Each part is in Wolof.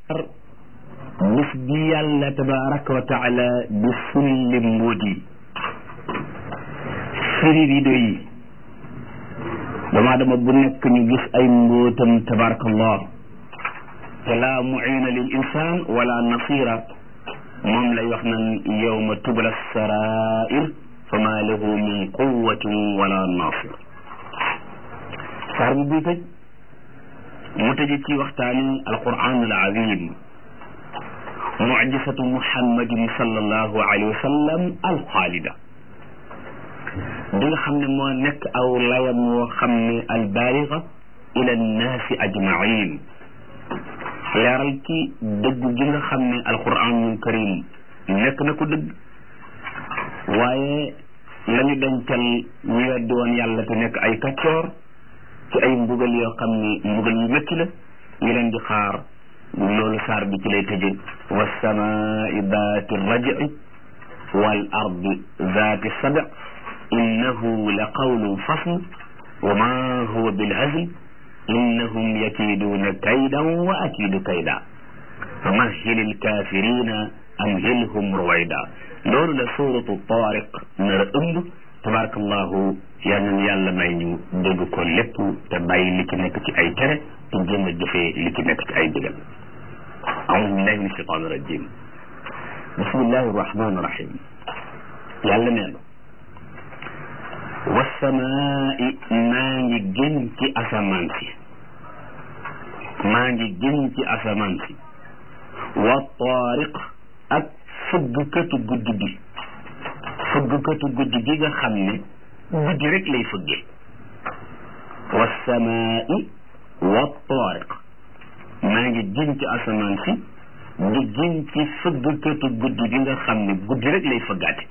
bis bi yàlla tabaraka wa taala di sulli mbóot yi firi rido yi dama dama bu nekk ñu gis ay mbóotam tabarakallah te laa muina lil insan wala nasira moom lay wax nan yowma tubla sarair fa ma lahu min quwatin wala nasir saar bi buy tëj mu tëji ci waxtaani alquran al azim mucjisatu muhammadin sallallahu alayhi wa sallam alxaalida bi nga xam ne moo nekk aw layam woo xam ne albaaliga ila annaasi ajmain leeral ci dëgg gi nga xam ne alquranul karim nekk na ko dëgg waaye la ñu dencal ñu weddi woon yàlla te nekk ay kaccoor ci ay mbugal yoo xam ni mbugal yu métti la ñu leen di xaar loolu saar bi ci lay tëje wasamaai daati rajci wal ardi zaati sabi innahu la qawlun fasl wa ma huwa bilhazl innahum yakiiduuna kaydan wa akiidu kayda fa mahhil alkafirina amhilhum ruwayda loolu la suuratu taariq nar a ëmb tabarakallahu yal na yàlla may ñu dégg ko lépp te bàyyi li ci nekk ci ay tere te jéem a jëfee li ci nekk ci ay digal aoudu billahi min ashaitan irajim bismillahi irrahmani irrahim yàlla nee na wasamaai maa ngi gën ci asamaan si maa ngi gën ci asamaan si wa taariq ak fëggkatu guddi gi fëggkatu guddi gi nga xam ne guddi rek lay fëggee wasamaai wa taariq maa ngi gën ci asamaan si di gën ci fëggkatu guddi gi nga xam ne guddi rek lay fëggaate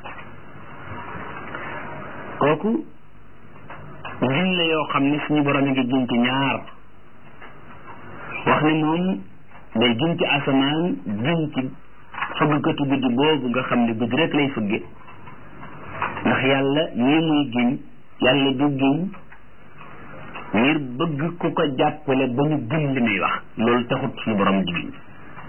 kooku gin la yoo xam ne suñu borom a ngi gën ci ñaar wax ne moom day gën ci asamaan gën ci fëggkatu guddi boobu nga xam ne guddi rek lay fëgge ndax yàlla ñii muy giñ yàlla du giñ ngir bëgg ku ko jàppale ba ñu gëm li muy wax loolu taxut suñu borom di giñ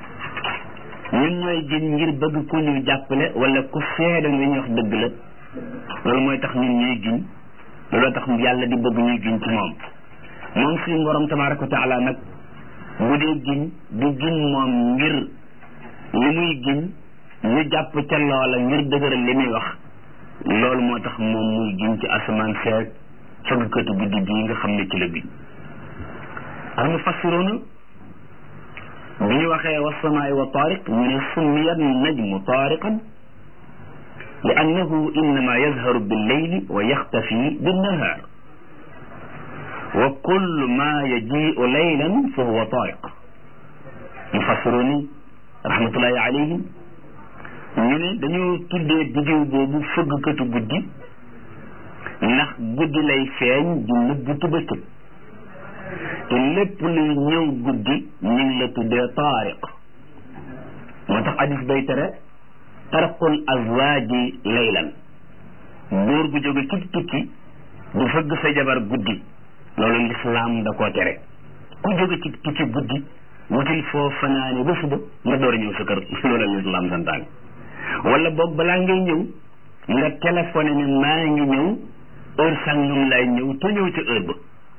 ñun ñooy giñ ngir bëgg ku ñu jàppale wala ku seede li ñuy wax dëgg la loolu mooy tax ñun ñuy giñ looloo tax yàlla di bëgg ñuy giñ ci moom moom suñu borom tabaraka wa taala nag bu dee giñ du giñ moom ngir li muy giñ ñu jàpp ca loola ngir dëgëral li muy wax loolu moo tax moom muy giñ ci asamaan seeg fëggkatu guddi bii nga xam ne ci la giñ al mufassiruuna bi ñu waxee wasamaai wa taariq ñu ne summiyat najmu taariqan li annahu innama yazharu billeyli wa yaxtafi binnahaar wa kullu ma yajiu leylan fa huwa taariq mufassiruuni rahmatullahi alayhim ñu ne dañoo tuddee biddiw boobu fëggkatu guddi ndax guddi lay feeñ di nëbbutu bëccëg te lépp luy ñëw guddi ñu ngi la tuddee taariq moo tax hadis bay tere tarqul azwaaji laylan góor gu jóge ci tukki du fëgg sa jabar guddi loolu lislaam da koo tere ku jóge ci tukki guddi wutil foo fanaane ba suba nga door a ñëw sa kër loolu lislaam santaane wala boog balaa ngay ñëw nga téléphoné ne maa ngi ñëw heure sàngam lay ñëw te ñëw ca heure ba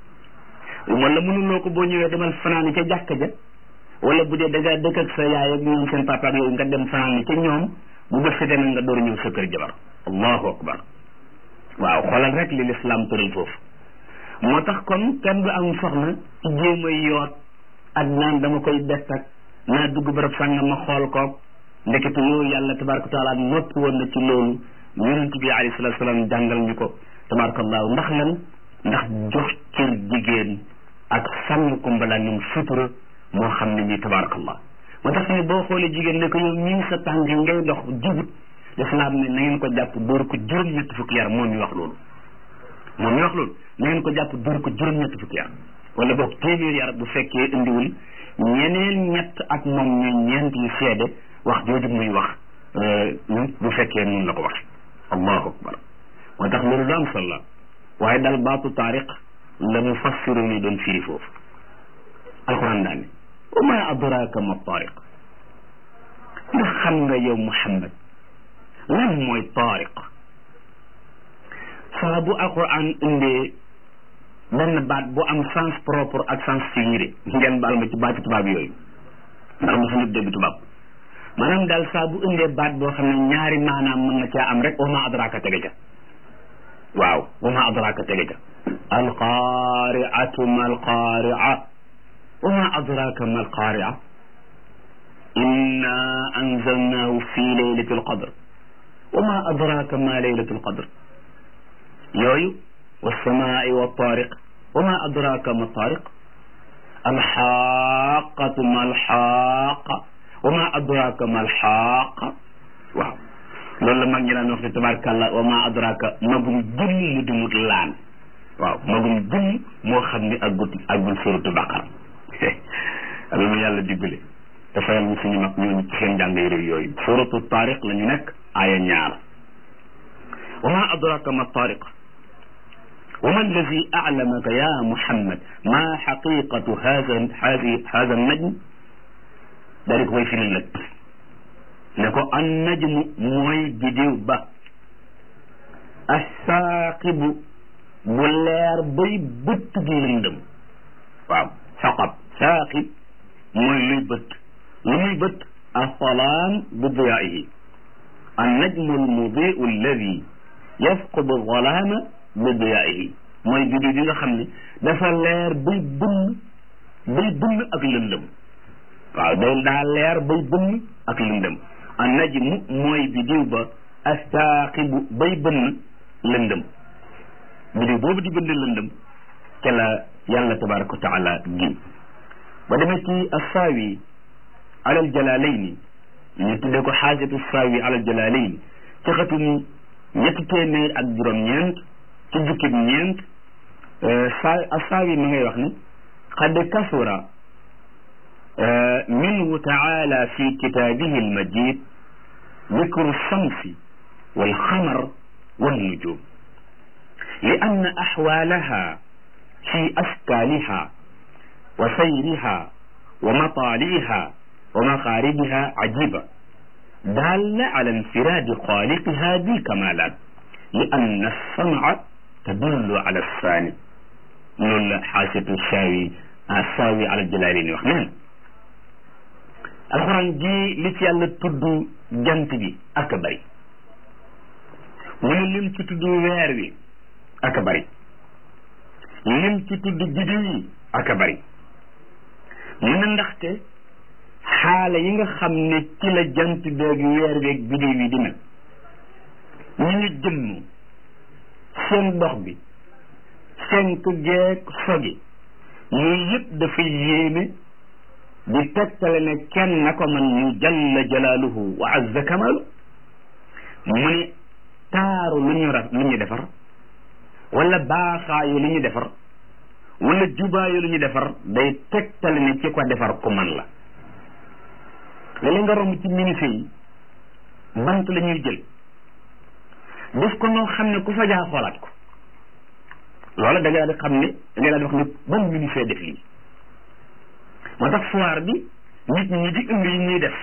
wala mënuloo ko boo ñëwee demal fanaani ca jàkka ja wala bu dee da ngaa dëkk ak sa yaay ak ñoom seen papa ak yooyu nga dem fanaani ca ñoom bu bët setee nag nga door ñëw sa kër jabar allahu akbar waaw xoolal rek li lislaam tëral foofu moo tax kon kenn du am soxna ci jéem a yoot ak naan dama koy bett ak naa dugg bërëb sàngam ma xool koog ndekete yooyu yàlla tabaraka taala noppi woon na ci loolu yonent bi alayhi salatu salaam jàngal ñu ko tabarakallahu ndax lan ndax jox cër jigéen ak sànni ko mbalaanum sutura moo xam ne nii tabarakallah moo tax ne boo xoolee jigéen ne ko yow ñii sa tànk ngay dox jubut lislaam ne na ngeen ko jàpp dóor ko juróom-ñetti fukki yar moom mi wax loolu moom mi wax loolu na ngeen ko jàpp dóor ko juróom-ñetti fukki yar wala boog téeméer yar bu fekkee indiwul ñeneen ñett ak moom ñu ñeent yu seede wax jooju muy wax bu fekkee nun la ko wax allahu akbar moo tax loolu lu am solo la waaye dal baatu taariq la mu fassiru ni doon firi foofu alquran daane wa ma adraka ma taariq ndax xam nga yow Muhammad lan mooy taariq saa bu alquran indee benn baat bu am sens propre ak sens figuré ngeen baal ma ci baati tubaab yooyu ndax mosu nit dégg tubaab maanaam daal saa bu indee baat boo xam ne ñaari maanaam mën na caa am rek wa ma adraka tege ca waaw wa ma adraka tege ca alqaariatu ma alqaaria wa ma adraka ma alqaaria inna anzalnahu fi laylati alqadr wa ma adraka ma laylatu alqadr yooyu والسماء والطارق وما أدراك ما الطارق الحاقة ما الحاقة وما أدراك ما الحاقة waaw loolu la mag ñi daan wax ne tabaarkàlla wa ma adraka magum jëm mu di mut laan waaw magum jëm moo xam ni aggut aggul suratu baqara ala nu yàlla diggale te fayal ñu suñu mag ñooñu ci seen jàng réew yooyu suratu taariq la ñu nekk aaya ñaar wa ma adraka ma taariq وما الذي أعلمك يا محمد ما حقيقة هذا هذه هذا النجم ذلك way firi lëg ne ko an najmu mooy bidiw ba assaaqibu bu leer bay bëtt gi lëndëm waaw saqab saaqib mooy luy bëtt lu muy bëtt asalaam bi diyaihi an najmu almudiu alladi yafqudu zalaama bi diyaihi mooy bidiw bi nga xam ne dafa leer bay bënn bay bënn ak lëndëm waaw day daa leer bay bënn ak lëndëm an najmu mooy bidiw ba astaaqibu bay bënn lëndëm bidiw boobu di bënn lëndëm ca la yàlla tabaraka wa taala gi ba demee ci assaawi alal jalaalayni ñu tuddee ko xaajatu assaawi alal jalaalayni ci xatum ñetti téeméer ak juróom-ñeent ci jukkib ñeent saa assaawi ma ngay wax ni qad kasura minhu taala fi kitaabihi almajid dikru shamsi walxamar wannujum li anna axwaalaha fi askaaliha wa sayriha wa mataaliha wa maqaaribiha cajiba daalla ala infiraadi xaaliqiha bilkamaalaat li anna alsamca tadullu ala alsaani loolu la xaasatu saawi saawi ala jalaalini wax neen alxuraan ji li ci yàlla tudd jant bi ak bari mu ne lim ci tudd weer wi ak bari lim ci tudd biddiw yi ak bari mu ne ndaxte xaala yi nga xam ne ci la jant beeg weer beeg biddiw yi dina ñu ngi jëmm seen dox bi senk geeg sogi yooyu yëpp dafa yéeme di tegtale ne kenn na ko man ñu jalla jalaaluhu wa azza kamalu mu ne taaru lu ñu ra lu ñu defar wala baaxaayu lu ñu defar wala jubaayu lu ñu defar day tegtale ne ci ko defar ku man la léeg-léeg nga romb ci ministre yi bant la ñuy jël def ko noo xam ne ku fa jaa xoolaat ko loola da nga di xam ne da nga daal di wax ne ban ministre def lii moo tax foire bi nit ñi di indi yi ñuy def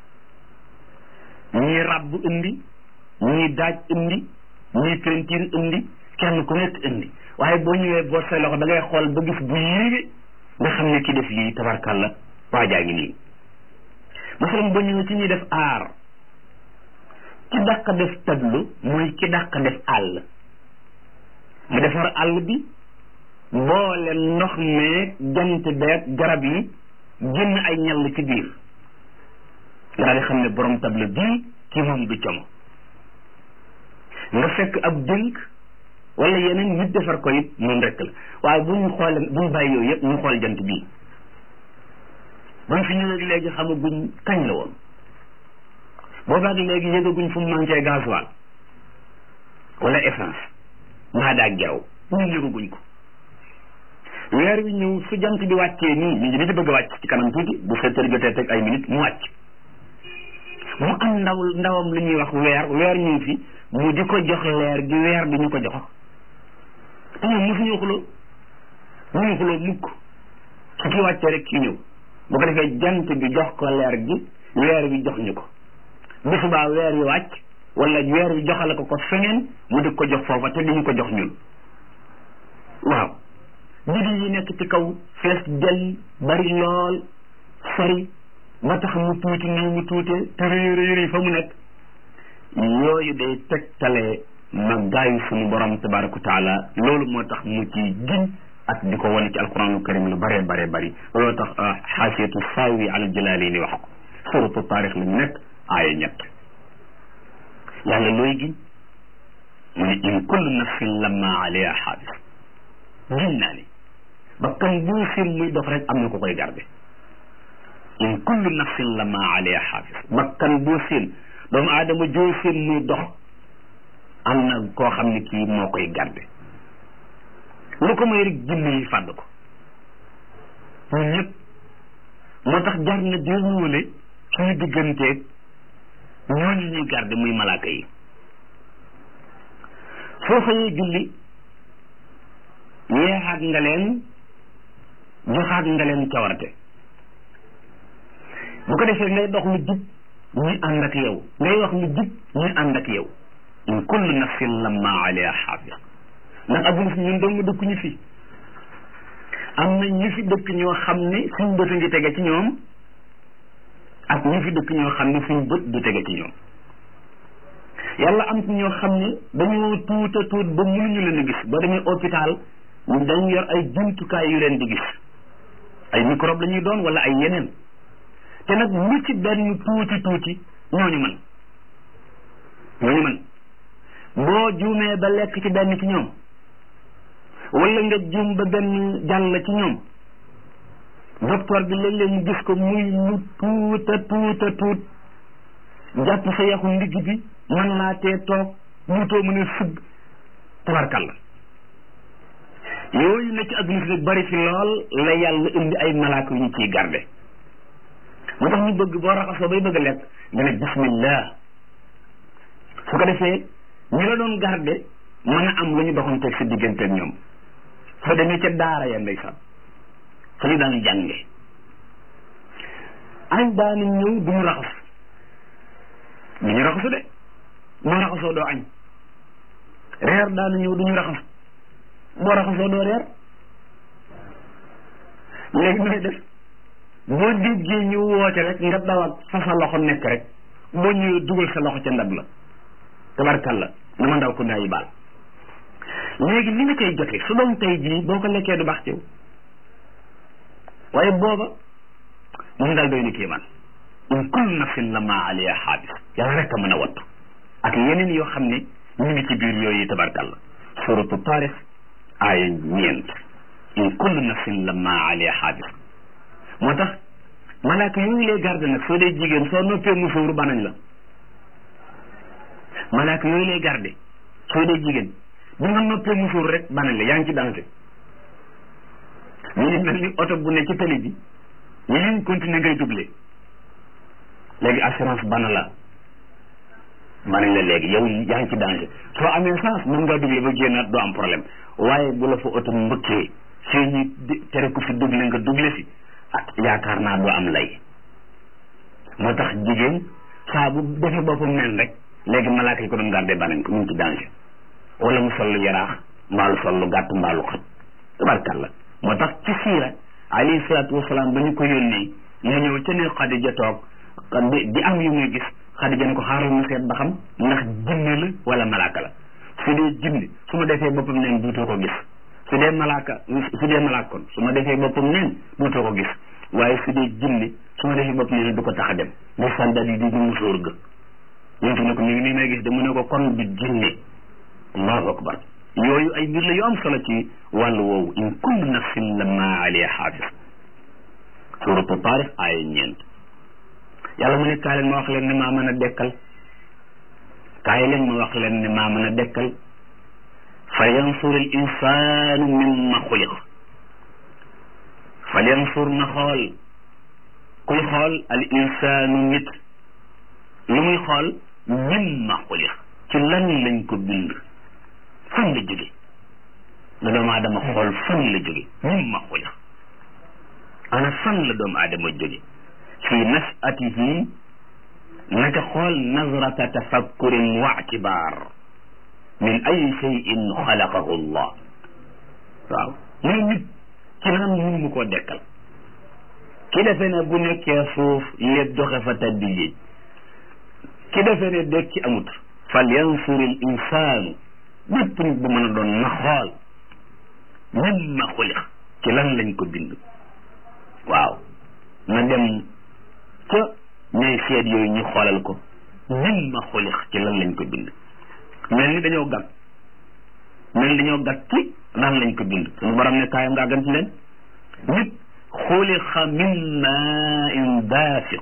ñii ràbb indi ñii daaj indi ñii peinture indi kenn ku nekk indi waaye boo ñëwee boo say loxo da ngay xool ba gis bu yéege nga xam ne ki def lii tabarkàlla waajaa ngi nii masalan boo ñëwee ci ñuy def aar ki dàq def tableau mooy ki dàq def àll mu defar àll bi boole ndox meeg jant beeg garab yi génn ay ñall ci biir nga daal di xam ne borom tableau bii ki moom du como nga fekk ab dénk wala yeneen nit defar ko it noonu rek la waaye bu ñu xoolee bu ñu bàyyi yooyu yëpp ñu xool jant bii buñ fi ñëwee léegi xamaguñ kañ la woon boobaag léegi yëgaguñ fu mu manqué gasoil wala essence mbaa daag jaww ñun yëgaguñ ko weer wi ñëw su jant bi wàccee nii mi ngi ni di bëgg a wàcc ci kanam tuuti bu sept heures jotee teg ay minutes mu wàcc mu am ndaw ndawam lu ñuy wax weer weer ñëw fi mu di ko jox leer gi weer di ñu ko jox te ñoom mosuñu xuloo ñu xuloo mukk su ki wàccee rek ki ñëw bu ko defee jant bi jox ko leer gi weer bi jox ñu ko bu subaa weer wi wàcc wala weer wi joxale ko ko feneen mu di ko jox foofa te diñu ko jox ñun waaw biddi yi nekk ci kaw fees del bari lool sori ba tax mu tuuti nii mu tuute te rëy rëy rëy fa mu nekk yooyu day tegtale màggaayu sunu borom tabaraka wa taala loolu moo tax mu ci giñ ak di ko wane ci alquranul karim lu bare bare bari loolu tax xaasiyatu saawi ala jalaali ni wax ko suratu taarix lañu nekk aaya ñett yàlla looy giñ mu ne in kullu nafsin lamma alayha xaafis giñ naa ni bakkan boo seen muy dox rek am na ko koy garde in kullu nafsin lamma alayha xaafis bakkan boo seen doomu aadama joo seen muy dox am na koo xam ne kii moo koy garde lu ko may rek jinne yi fàdd ko ñun ñëpp moo tax jar na déewóole suñu digganteeg ñooñu ñuy garde muy malaaka yi soo xëyee julli yeexaat nga leen joxaat nga leen cawarte bu ko defee ngay dox lu jub ñuy ànd ak yow ngay wax lu jub ñuy ànd ak yow in kullu nafsin lamma alayha xaafis ndax adduna si ñun dong dëkk ñu fi am na ñu fi dëkk ñoo xam ne suñ bët a ngi tege ci ñoom ak ñu fi dëkk ñoo xam ne suñ bët du tege ci ñoom yàlla am ci ñoo xam ne dañoo tuuta tuut ba mënuñu leen a gis ba demee hôpital dañu yor ay jumtukaay yu leen di gis ay microbe la ñuy doon wala ay yeneen te nag lu ci benn tuuti tuuti ñooñu man ñooñu man boo juumee ba lekk ci benn ci ñoom wala nga juum ba benn jàll ci ñoom docteur bi léeg-léeg mu gis ko muy lu tuuta tuuta tuut jàpp sa yaxu ndigg bi mën laa tee toog muutoo mën a sugg tabarkalla yooyu ne ci adduna si nag bari fi lool la yàlla indi ay malaaka yu ñu ciy garde moo tax ñu bëgg boo raxasoo bay bëgg a lekk nga ne bismillah su ko defee ñi la doon garde mën a am lu ñu doxanteeg sa digganteeg ñoom soo demee ca daara ya ndeysaan fa ñu daan jànge añ daana ñëw du ñu raxas du ñu raxasu de boo raxasoo doo añ reer daana ñëw du ñu raxas boo raxasoo doo reer léegi nooy def boo déggee ñu woote rek nga daw ak fa sa loxo nekk rek boo ñëwee dugal sa loxo ca ndab la tabarkalla dama ndaw ko ndaa yi baal léegi li nga koy jote su doon tey jii boo ko lekkee du baax ci yow waaye booba moom daal doy na kéemaan in kullu nafsin lamma alayha xaabis yàlla rek a mën a wattu ak yeneen yoo xam ne ñu ngi ci biir yooyu tabarkalla suratu taarix aaya ñeent in kullu nafsin lamma alayha xaabis moo tax malaaka yooyu lay garde nag soo dee jigéen soo noppee musóoru banañ la malaaka yooyu lay garde soo dee jigéen bu nga noppee musóoru rek banañ la yaa ngi ci danger mu ngi mel ni oto bu ne ci tali bi ñu liñ continuer ngay doublé léegi assurance bana la banañ la léegi yow yaa ngi ci danger soo amee chance mën ngaa doublé ba génnaat doo am problème waaye bu la fa oto mbëkkee fii ñu tere ko fi doublé nga doublé fi ah yaakaar naa doo am lay moo tax jigéen saa bu defee boppam neen rek léegi malaaka yi ko doon gardé banañ ko mu ngi ci danger wala mu sol lu yaraax mbaalu sol lu gàtt mbaalu xat tabarkalla moo tax ci siira alayhi salaatu wasalaam ba ñu ko yónnee mu ñëw ca ne Xadija toog di am yu muy gis Xadija ne ko xaaral mu seet ba xam ndax jinne la wala malaaka la su dee jinne su ma defee boppam neen duutoo ko gis su dee malaaka su dee malaaka kon su ma defee boppam neen duutoo ko gis waaye su dee jinne su ma defee boppam neen du ko tax a dem ndeysaan daal di di musóor ga yontu ne ko mi ngi nii may gis de mu ne ko kon du jinne allahu akbar yooyu ay mbir la yu am solo ci wàllu woowu in kullu nafsin lamma alayha xaafis suratu taarix aaya ñeent yàlla mu ne kaay leen ma wax leen ne maa mën a dekkal kaay leen ma wax leen ne maa mën a dekkal fa yansur al insanu mimma xuliq fa yansur na xool kuy xool al insanu nit lu muy xool mimma xuliq ci lan lañ ko bind fan la jóge la doomu aadama xool fan la jóge mimma xuliq ana fan la doomu aadama jóge fi nasatihi naka xool nazrata tafakkurin wa ictibaar min ay cheyin xalaqahu llah waaw mu ne nit ci naan mun mu koo dekkal ki defe ne bu nekkee suuf léeg doxe fa taddi yéej ki defe ne dekki amut fal yansur il insaanu bépp nit bu mën a doon na xool mimma xuliq ci lan lañ ko bind waaw na dem ca ñay seet yooyu ñu xoolal ko mimma xuliq ci lan lañ ko bind mel ni dañoo gàtt mel ni dañoo gàtt ci lan lañ ko bind suñu borom ne kaayam ngaa gën ci leen nit xuliqa min main daafiq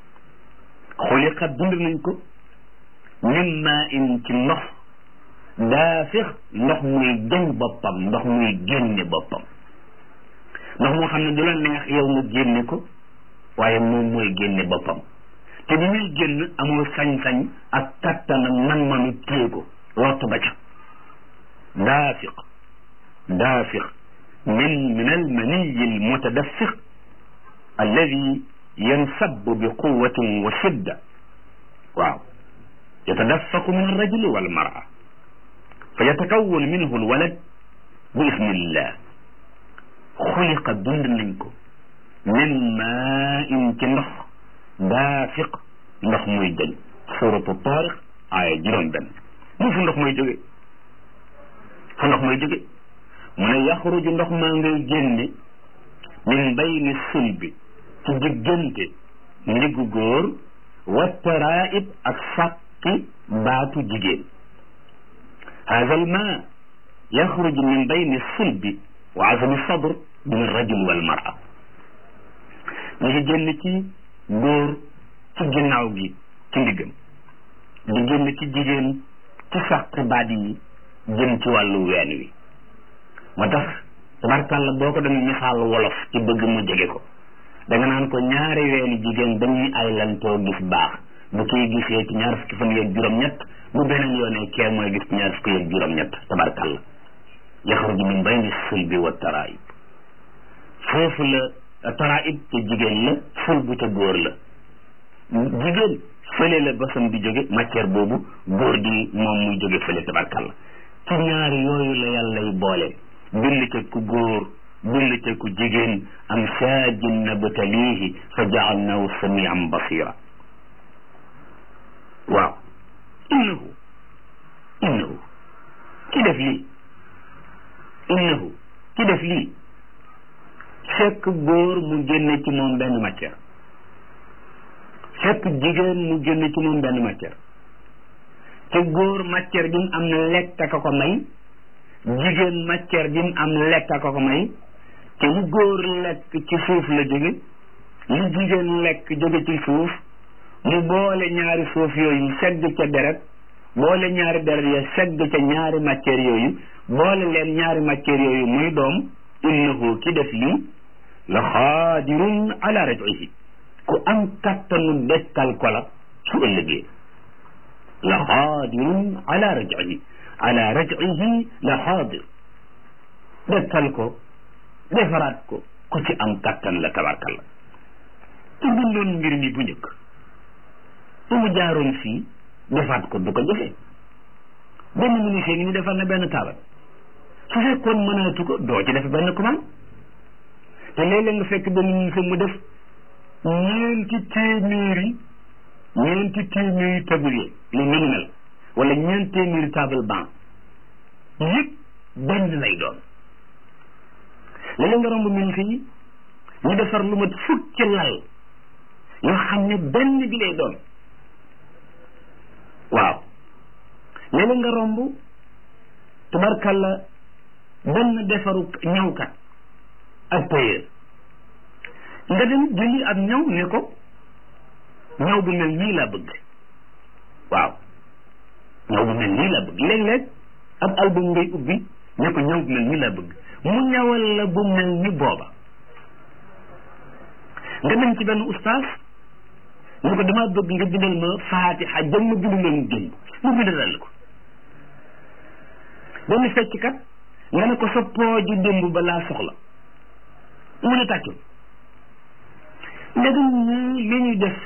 xuliqa bind nañ ko min main ci ndox daafiq ndox muy jañ boppam ndox muy génne boppam ndox moo xam ne du la neex yow nga génne ko waaye moom mooy génne boppam te bi muy génn amul sañ-sañ ak kattan ak man-manu téye ko lottu ba ca daafiq daafiq min min almaniyi almutadaffiq alladi yansabu bi quwatin wa shidda waaw yatadaffaqu min alrajuli walmara fa yatakawwan minhu alwalad bi ismillah xuliqa bind nañ ko min maa in ci ndox daafiq ndox muy jël suratu taariq aaya juróom benn mu fu ndox muy jóge fu ndox muy jóge mu ne yaxruju ndox maa ngay génne min bayni sulbi ci diggante ndiggu góor wa taraib ak sàkki baatu jigéen hada al ma yaxruju min bayni sulbi wa azabi sadr min arrajul wal mara ñu ngi génn ci góor ci ginnaaw gi ci ndiggam di génn ci jigéen ci sàq baat yi jëm ci wàllu ween wi moo tax tabarkàlla boo ko doon misaal wolof ci bëgg mu jege ko da nga naan ko ñaari weeni jigéen dañuy ay lantoo gis baax bu kii gisee ci ñaar fukki fan yeeg juróom-ñett bu beneen yoonee kee mooy gis ci ñaar fukki yeeg juróom-ñett tabarkàlla yaxruju min bayni sulbi wa taraib foofu la taraib ca jigéen la ful bu ca góor la jigéen fële la basam di jóge matière boobu góor di moom muy jóge fële tabarkàlla ci ñaari yooyu la yàllay boole bind ca ku góor bind ca ku jigéen am saajin nabtalihi fa jaalnahu samian basira waaw innahu innahu ki def lii innahu ki def lii fekk góor mu génne ci moom benn matière fekk jigéen mu génne ci moom benn matière te góor matière bi mu am lekk a ko may jigéen matière bi mu am lekk a ko may te lu góor lekk ci suuf la jóge lu jigéen lekk jóge ci suuf mu boole ñaari suuf yooyu segg ca deret boole ñaari deret ya segg ca ñaari matière yooyu boole leen ñaari matière yooyu muy doom innahu ki def lii la xaadirun ala raj'ihi ku am kattanu dekkal ko la su ëllëgee la xaadirun ala raj'ihi ala raj'ihi la xaadir dekkal ko defaraat ko ku ci am kattan la tabarkalla ci bindoon mbir mi bu njëkk su mu jaaroon fii defaat ko du ko jëfee benn ministère ngi ni defar na benn taabal su fekkoon mënaatu ko doo ci def benn commande te léeg-léeg nga fekk benn ministère mu def ñeenti téeméeri ñeenti téeméeri tablier lu ni mel wala ñeenti téeméeri table banc yëpp benn lay doon léeg-léeg nga romb ministère yi ñu defar lu mat fukki lal yoo xam ne benn bi lay doon waaw léeg-léeg nga romb tubarkalla benn defaru ñawkat ak tailleur nga dem jëli ab ñaw ne ko ñaw bu mel nii laa bëgg waaw ñaw bu mel nii laa bëgg léeg-léeg ab album ngay ubbi ne ko ñaw bu mel nii laa bëgg mu ñawal la bu mel ni booba nga dem ci benn ustaas ne ko damaa bëgg nga bindal ma faatixa jëm ma bindu leen démb mu bindalal ko benn fecckat nga ne ko sa pooju démb ba laa soxla mu ne tàccul ndegam ñii li ñu def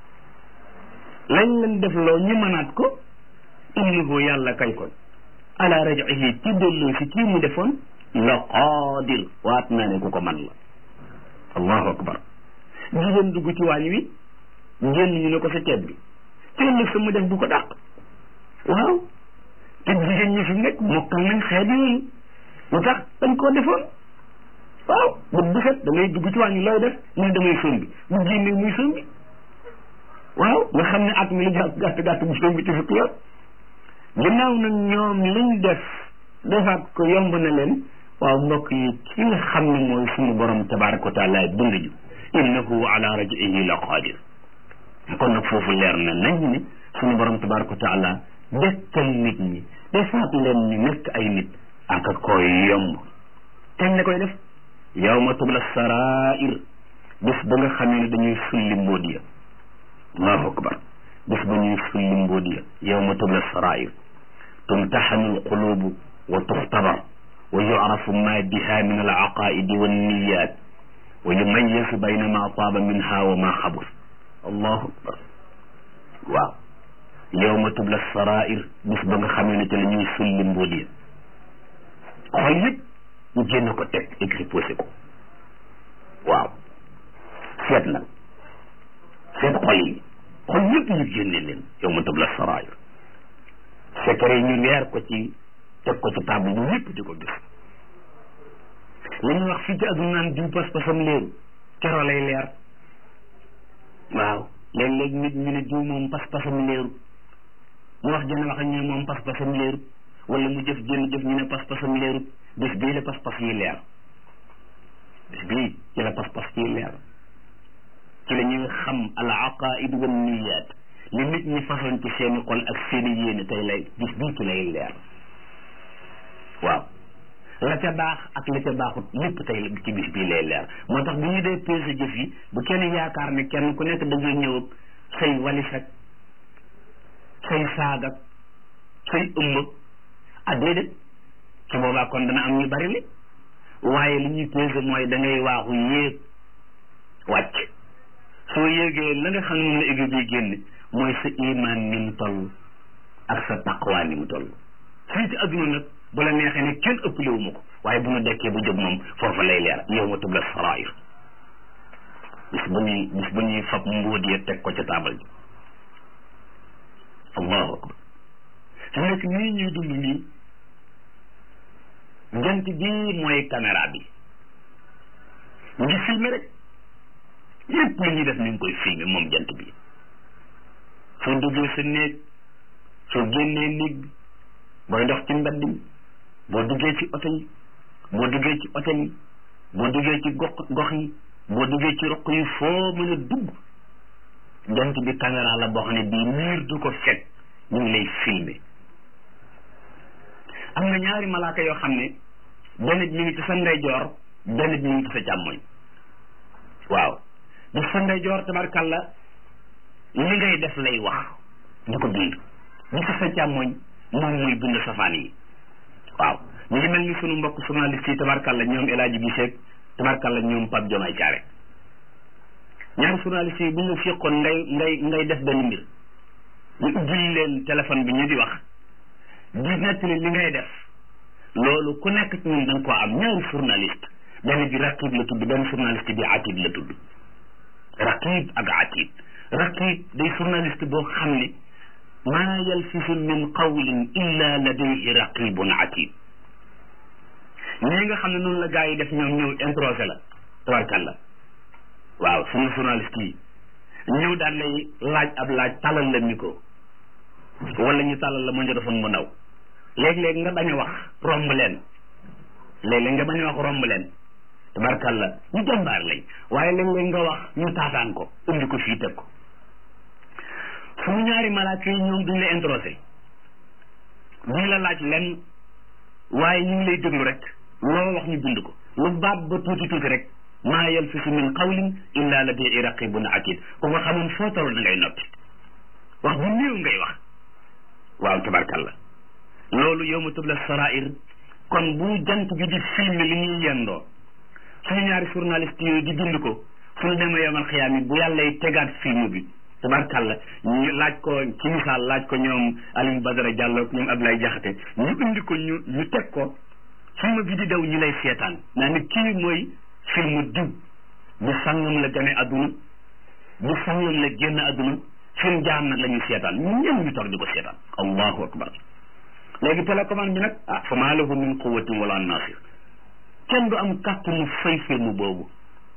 lañ leen def loo ñu mënaat ko innahu yàlla kay kon ala rajihi ci delloo si kii mu defoon la qaadir waat naa ne ku ko man la allahu akbar jigéen dugg ci waañ wi génn ñu ne ko sa ceeb bi ci ëllëg sa mu def bu ko dàq waaw te jigéen ñi fi nekk mokkal nañ xeet yooyu lu tax dañ koo defoon waaw bët bu set da ngay dugg ci wàññi looy def mu ne damay sombi bu génnee muy sombi waaw nga xam ne at mi li gàtt gàtt gàtt bu sombi ci fukki yoon ginnaaw nag ñoom liñ def defaat ko yomb na leen waaw mbokk yi ki nga xam ne mooy suñu borom tabaraka wa taala dund ju innahu ala rajihi la qadir kon nag foofu leer na nañ ne suñu borom tabaraka wa taala dekkal nit ñi defaat leen ñu nekk ay nit aka koy yomb kañ la koy def yawma tubla sarair bés ba nga xamee ne dañuy sulli mbóot ya allahu akbar bés ba ñuy sulli mbóot ya yawma tubla sarair tumtaxanu alqulubu wa tuxtabar wa yucrafu ma biha min alaqaidi wanniyat wa yumayasu bayna ma taaba minha wa ma xabus allahu akbar waaw yawma tubla sarair bés ba nga xamee ne te la ñuy sulli mbóot ya xol yëpp ñu génn ko teg exposé ko waaw seet nag seet xol yi xol yëpp ñu génne leen yow ma tëb la saraayir secret yi ñu leer ko ci teg ko ci table bi ñëpp di ko gis li ñuy wax fii ci àdduna naan diw pas-pasam leeru kero lay leer waaw léeg-léeg nit ñu ne diw moom pas-pasam leeru mu wax jëne wax ak ñu ne moom pas-pasam leeru wala mu jëf jënn jëf ñu ne pas-pasam leeru bés bii la pas-pas yi leer bés bii ci la pas-pas yi leer ci la ñuy xam al aqaid wa niyat li nit ñi façon ci seeni xol ak seeni yéene tey lay bés bii ci lay leer waaw la ca baax ak la ca baaxut lépp tey ci bis bii lay leer moo tax bu ñu dee peese jëf yi bu kenn yaakaar ne kenn ku nekk da ngay ñëw ak say walis ak say saag ak say ëmb ah déedéet su boobaa kon dana am ñu bari li waaye li ñuy peese mooy da ngay waaxu yéeg wàcc soo yéegee la nga xam ne moom la égo bi génn mooy sa iman ni mu toll ak sa taqwa ni mu toll fii ci adduna nag bu la neexee ne kenn ëppale wu ma ko waaye bu ñu dekkee bu jóg moom foofa lay leer yow ma tubla sarair bis bu ñuy bis bu ñuy fab mbóot ya teg ko ca taabal ji allahu akbar su nekk nii ñuy dund nii jant bii mooy caméra bi mu ngi filmé rek lépp lu ñuy def ni ngi koy filmé moom jant bi soo duggee sa néeg soo génnee néeg bi booy dox ci mbedd mi boo duggee ci oto yi boo duggee ci hôtel yi boo duggee ci gox gox yi boo duggee ci roq yi foo mën a dugg jant bi caméra la boo xam ne bii miir du ko fekk ñu ngi lay filmé am na ñaari malaaka yoo xam ne benn bi mi ngi ci sa ndeyjoor benn bi mi ngi ci sa càmmoñ waaw bi sa ndeyjoor tabarkalla li ngay def lay wax di ko bind bi ci sa càmmoñ moom muy bind safaan yi waaw ñu ngi mel ni sunu mbokk journaliste yi tabarkalla ñoom El Hadji Guissé tabarkalla ñoom Pape Diomaye Thiaré ñaari journaliste yi bu ñu la fiqoon ngay ngay ngay def benn mbir ñu ubbil leen téléphone bi ñu di wax di nettali li ngay def loolu ku nekk ci ñun da nga koo am ñaari journaliste benn bi raqib la tudd benn journaliste bi atid la tudd raqib ak atid raqib day journaliste boo xam ne maa yalfisu min qawlin illa ladayhi raqibun atid ñii nga xam ne noonu la gars yi def ñoom ñëw introsé la tabarkalla waaw suñu journaliste yi ñëw daan lay laaj ab laaj talal la micro wala ñu talal la magnétophone mu ndaw léeg-léeg nga bañ a wax romb leen léeg-léeg nga bañ a wax romb leen tabarkalla ñu jàmbaar lañ waaye léeg-léeg nga wax ñu taataan ko indi ko fii teg ko suñu ñaari malaaka yi ñoom duñ la introsé duñ la laaj len waaye ñu ngi lay déglu rek loo wax ñu bind ko lu baat ba tuuti tuuti rek maa yalfisu min qawlin illa ladayhi raqibun atid ku ko xamoon foo toll da ngay noppi wax bu néew ngay wax waaw tabarkalla loolu yawma tubla sarair kon bu jant bi di filmer li ñuy yendoo suñu ñaari journaliste yooyu di bind ko suñu demee yomal xiyaam yi bu yàllay tegaat film bi tabarkàlla ñu laaj ko ci misaal laaj ko ñoom Alioune Badara Diallo ak ñoom Abdoulaye Diakhaté ñu indi ko ñu ñu teg ko film bi di daw ñu lay seetaan naa ne kii mooy film diw bu sangam la gane adduna bu sangam la génn adduna film jaam nag la ñuy seetaan ñun ñëpp ñu toog di ko seetaan allahu akbar léegi télécommande bi nag ah fa maa lahu min quwatin wala nasir kenn du am kàttanu fay film boobu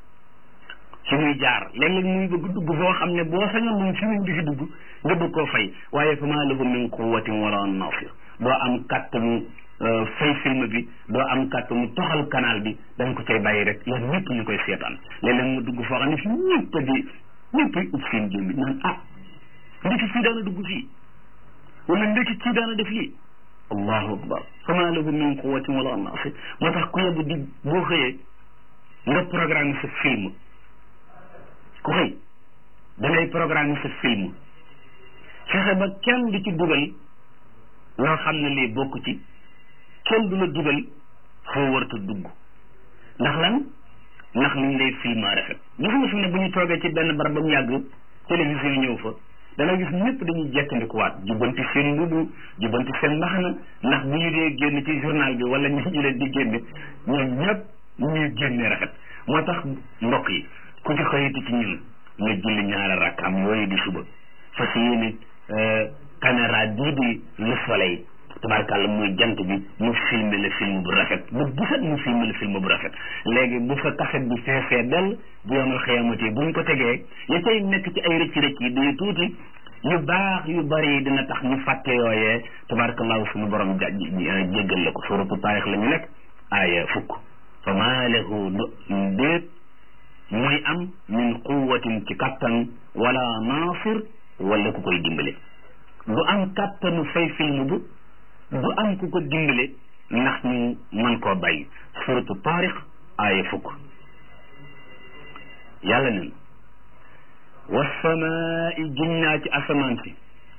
ci muy jaar léeg-léeg muy bëgg dugg foo xam ne boo sañoon moom film bi fi dugg nga bëgg koo fay waaye fa maa lahu min quwatin wala nasir doo am kàttanu fay film bi doo am kàttanu toxal canal bi dañ ko cay bàyyi rek yéen ñëpp ñu koy seetaan léeg-léeg mu dugg foo xam ne fi ñëpp di ñëpp ay ut seen gémmi naan ah ndeki fii daana dugg fii wala ndeki kii daana def lii allahu akbar fama lahu min quwatin wala nasir moo tax ku yebbu di boo xëyee nga programme sa film ku xëy da ngay programme sa film fexe ba kenn du ci dugal loo xam ne lii bokk ci kenn du la dugal foo warta dugg ndax lan ndax liñ lay film rafet gis nga fi ne bu ñu toogee ci benn barab ba mu yàgg télévision ñëw fa dana gis ñëpp dañuy jekkandikuwaat jubbanti seen mbubu jubbanti seen mbaxana ndax bu ñu dee génn ci journal bi wala ñu ñu leen di génne ñoom ñëpp ñuy génne rafet moo tax mbokk yi ku ci xëyiti ci ñun nga julli ñaari rakkaam yooyu di suba fas yéene caméra bii di le soleil tabarkàlla muy jant bi mu filmé le film bu rafet bu gisat mu filmé le film bu rafet léegi bu fa kaset bi feesee dell bu yomal xëyamatee buñ ko tegee ya cay nekk ci ay rëcc rëcc yi day tuuti yu baax yu bari dina tax ñu fàtte yooyee tabarkallahu suñu borom ja jéggal la ko suratu taarix la ñu nekk aaya fukk fa maa lahu déet muy am min quwatin ci kattan wala nasir wala ku koy dimbale du am kattanu fay film bu du am ku ko dimbale ndax ñu mën koo bàyyi suratu taarix aaya fukk yàlla nen wasamaai ginnaa ci asamaan si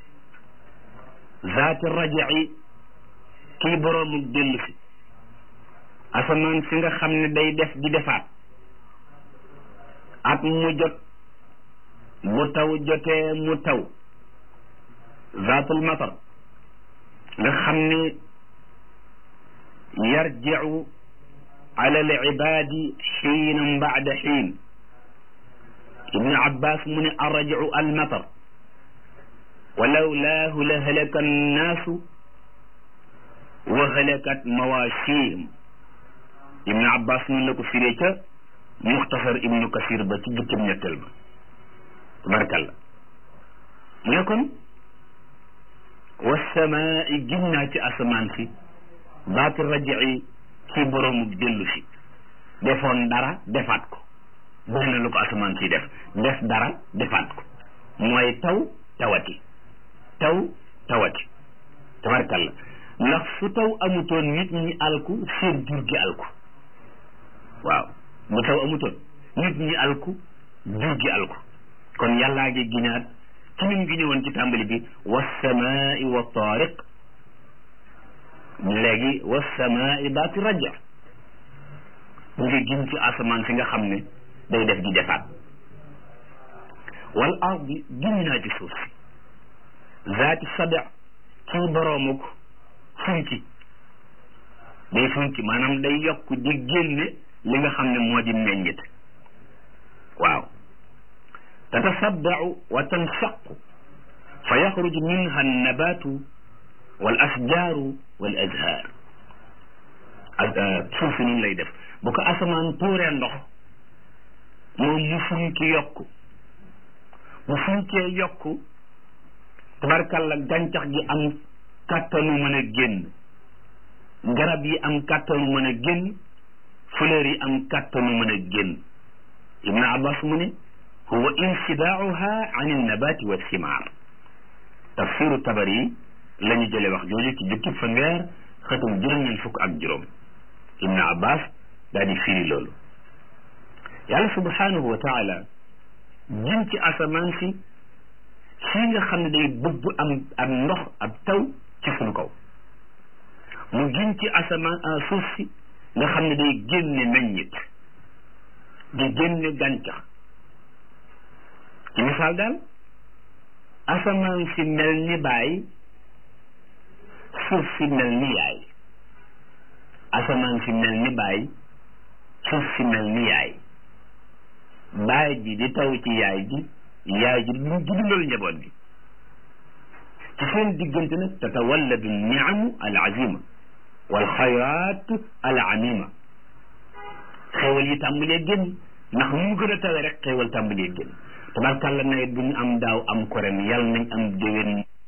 zaati rajaci kii boroomuk dellu si asamaan si nga xam ne day def di defaat at mu jot bu taw jotee mu taw zaatul matar nga xam ne yarjicu ala al ibaadi xiinan bacda xiin ibnu abbas mu ne arrajicu almatar walawlaahu la halaka annaasu wa halakat mawaashihim ibnu abbas noonu la ko firee ca muxtasar ibnu kasir ba ci jukkib ñetteel ba tabarakalla mu ne kon wasamaai ginnaa ci asamaan si baati rajici ci boroomu dellu si defoon dara defaat ko bëri na lu ko asamaan si def def dara defaat ko mooy taw tawati taw tawati tabarkalla ndax fu taw amutoon nit ñi alku seen jur gi alku waaw bu taw amutoon nit ñi alku jur gi alku kon yàllaa ngi giñaat ci nim gi ñëwoon ci tàmbali bi wasamaai wa taariq léegi wasamaai baati raja mu ngi giñ ci asamaan si nga xam ne day def di defaat wal ardi giñ naa ci suuf si zaati sada ci boroomuk funki day funki maanaam day yokk di génne li nga xam ne moo di meññit waaw tatasaddau wa tanshaqu fa yaxruju minha annabatu wal asjaaru wal azhaar suuf si noonu lay def bu ko asamaan tuuree ndox moom mu funki yokku mu funkee yokku tabarkalla gàncax gi am kàttanu mën a génn garab yi am kàttanu mën a génn fleur yi am kàttanu mën a génn ibnu abbas mu ne huwa insidaauha an annabati wa simaar tafsiru tabari yi la ñu jële wax jooju ci jukkib fanweer xëtum juróom-ñeent fukk ak juróom ibnu abbas daal di firi loolu yàlla subhanahu wa taala jëm ci asamaan si sii nga xam ne day bëgg am am ndox ab taw ci sunu kaw mu gin ci asamaan suuf si nga xam ne day génne meññit di génne gàncax ci misaal daal asamaan si mel ni baay suuf si mel ni yaay asamaan si mel ni baay suuf si mel ni yaay baay ji di taw ci yaay ji yaay ji du dundal njaboot gi ci seen diggante nag tatawalladu niamu al azima wal xayraat al amima xéewal yi tàmbalee génn ndax mu gën a tawe rek xéewal tàmbalee génn tabarkàlla nawet bu ñu am daaw am ko ren yàlla nañ am déwén